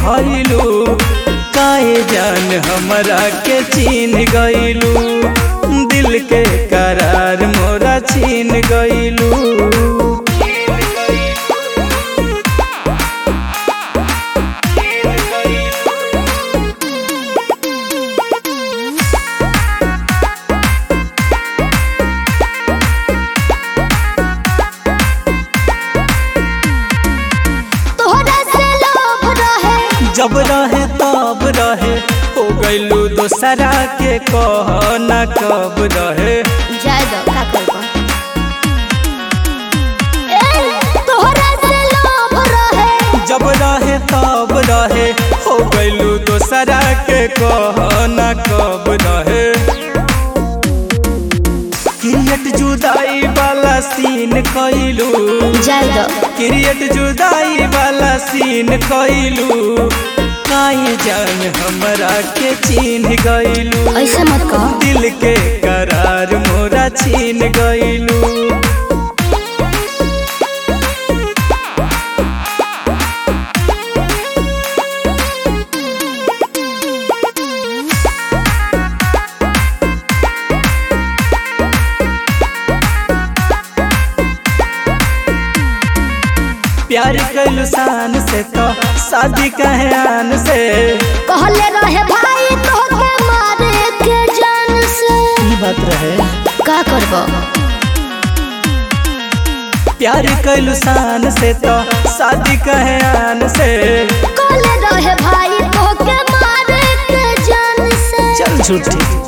भइलू काहे जान हमरा के चीन गइलू दिल के करार मोरा छीन गइलू तोहरा से लोभ रहे जब रहे तब रहे हो गइलू दोसरा के कह न कब रहे जाय दो का करबो ए तोहरा से लोभ रहे जब रहे तब रहे हो गइलू दोसरा के कह न कब रहे क्रिएट जुदाई वाला सीन कइलू जाय दो क्रिएट जुदाई वाला सीन कइलू काहे जान हमरा के चीन गइलू ऐसे मत कहो दिल के करार मोरा छीन गइलू प्यार कैलू शान से तो शादी कहे आन से कहले रहे भाई तोहके मारे के जान से ई बात रहे का करबो प्यार कैलू शान से तो शादी कहे आन से कहले रहे भाई तोहके मारे के जान से चल झूठी